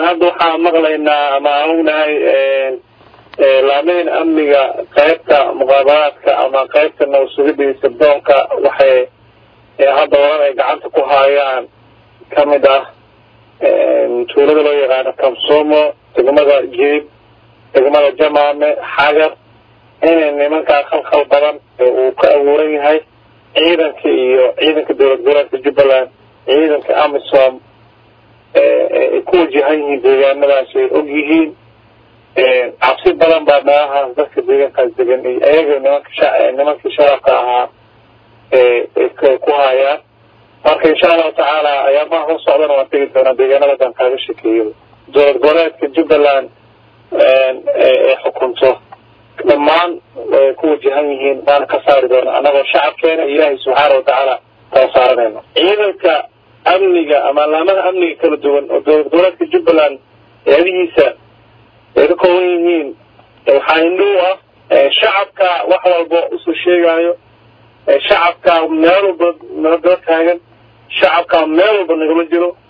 hadda waxaan maqlaynaa ama aan ognahay laamayn amniga qaybta muqaabaraadka ama qaybta nabasugida iyo sirdoonka waxay hadda waran ay gacanta ku haayaan kamid ah tuulada loo yaqaano kamsomo degmada jib degmada jamaame xagar inay nimankaa khalkhal badan uu ka abuuran yahay ciidanka iyo ciidanka dowlad goboleedka jubbaland ciidanka amisom ay ku wajahan yihiin deegaanadaas ay og yihiin cabsi badan baa meelahaas dadka deegaankaas degan iyo ayaga nimanka nimankii shacabka ahaa ku hayaan marka insha allahu tacaala ayaamaha hor socdana waan tegi doonaa deegaanada baan kaaga shekeeyo dowlad goboleedka jubbaland ee xukunto dhammaan way ku wajahan yihiin waana ka saari doonaa annagoo shacabkeena ilaahay subxaana watacaala kala saaranayno ciidanka amniga ama laamaha amniga kala duwan oo dowlad goboleedka jubbaland eedihiisa ay ka kooban yihiin waxaa indhuu ah shacabka wax walba usoo sheegaayo shacabka meel walba nala daba taagan shacabka meel walba nagama jiro